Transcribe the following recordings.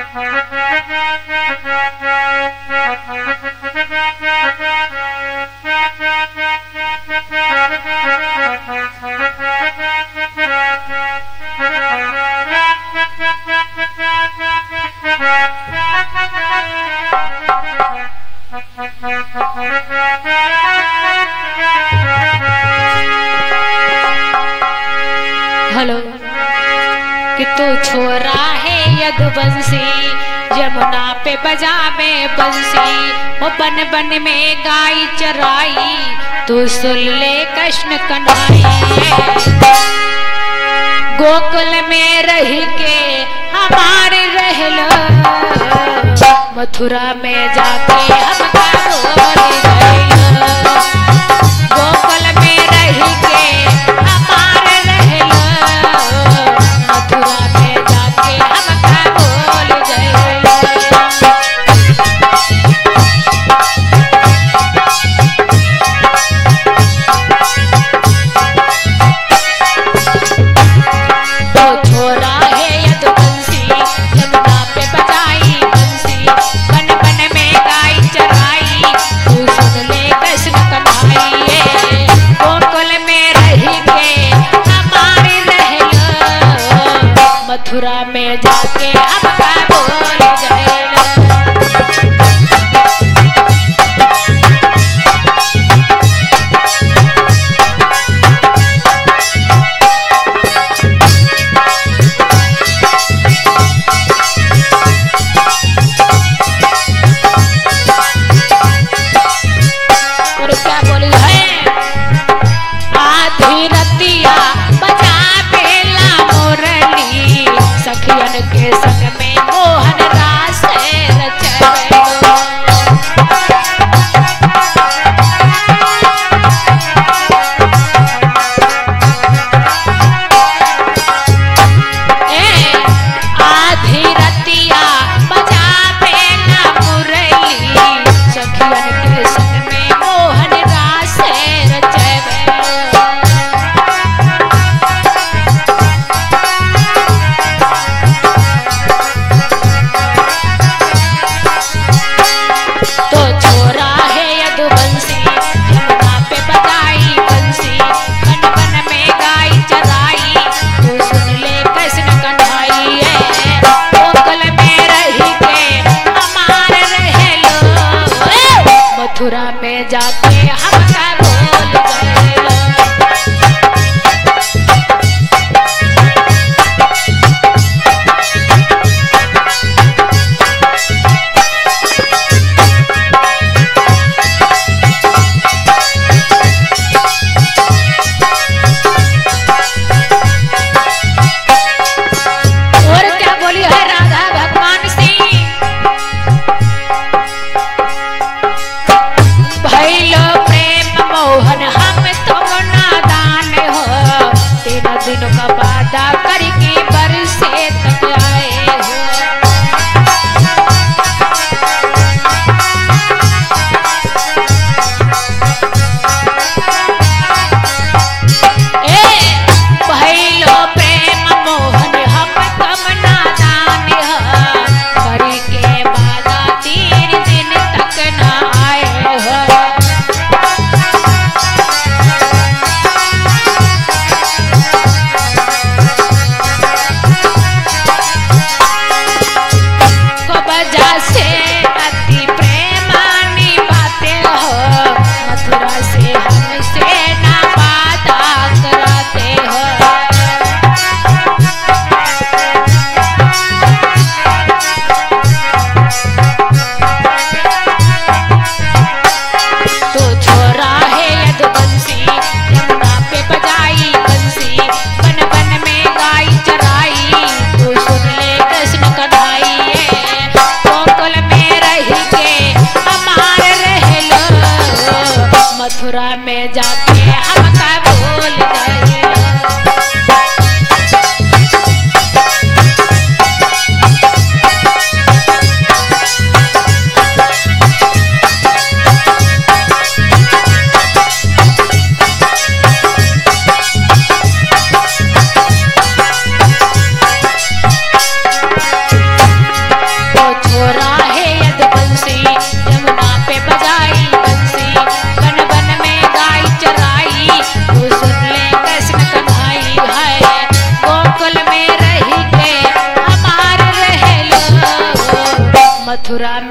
hello कि तू छोरा है यदुवंशी यमुना पे बजा में बंसी वो बन बन में गाय चराई तू सुन ले कृष्ण कन्हई गोकुल में रह के हमारे रहलो मथुरा में जाके हम बोल गइलो गोकुल में रह के हमारे रहलो मथुरा में जाके हम बोल गइलो तो छोरा है यदुवंशी यमुना पे बजाई बंसी बन बन में गाय चराई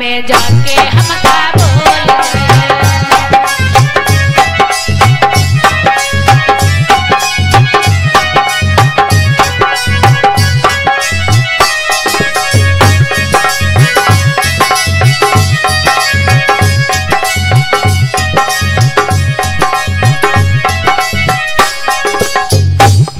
में जाके हम